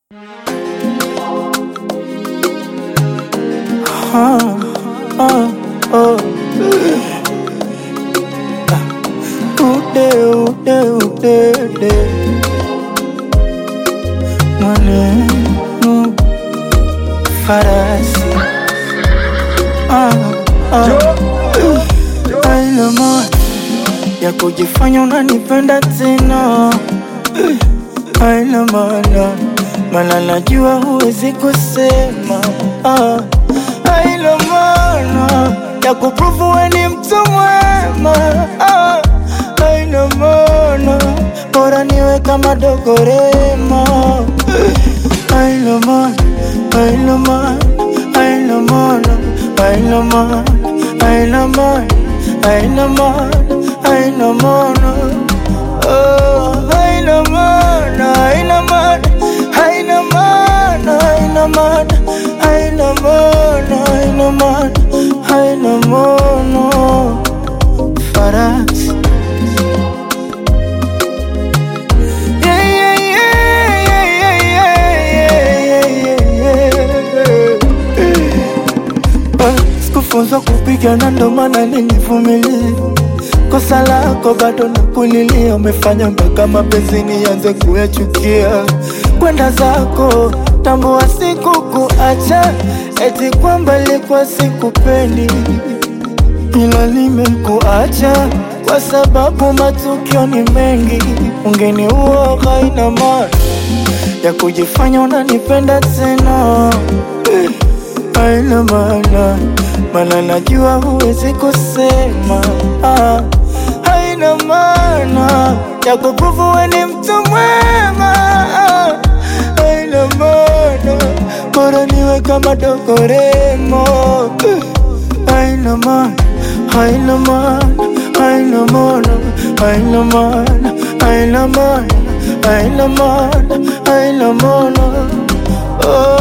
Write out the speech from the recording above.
oh, oh, oh. Ude, ude, ude, ude. Maneno farasi ah, ah. Aina moja ya kujifanya unanipenda tena haina maana, maana najua huwezi kusema ah. Haina maana ya kuprove we ni mtu mwema ah. Haina maana bora niwe kama dogorema Haina maana, haina maana, haina maana, haina maana, haina maana, haina maana, haina maana Oh, haina maana, haina maana, haina maana, haina maana, haina maana, haina maana, haina maana. Farasi. Yeah, yeah, yeah, yeah, yeah, yeah, yeah, yeah. Ah, Sikufunzwa kupigana ndo maana nilivumilia kosa lako bado na kulilia, umefanya mpaka mapenzi nianze kuyachukia. Kwenda zako, tambua siku kuacha, eti kwamba ilikuwa sikupendi, ila nimekuacha kwa sababu matukio ni mengi. Ungeniua haina maana ya kujifanya unanipenda tena haina maana, maana najua huwezi kusema ah. Haina maana ya kuprove we ni mtu mwema ah. Haina maana bora niwe kama dogoremo Haina maana, haina maana, haina maana, haina maana, haina maana, haina maana, haina maana oh.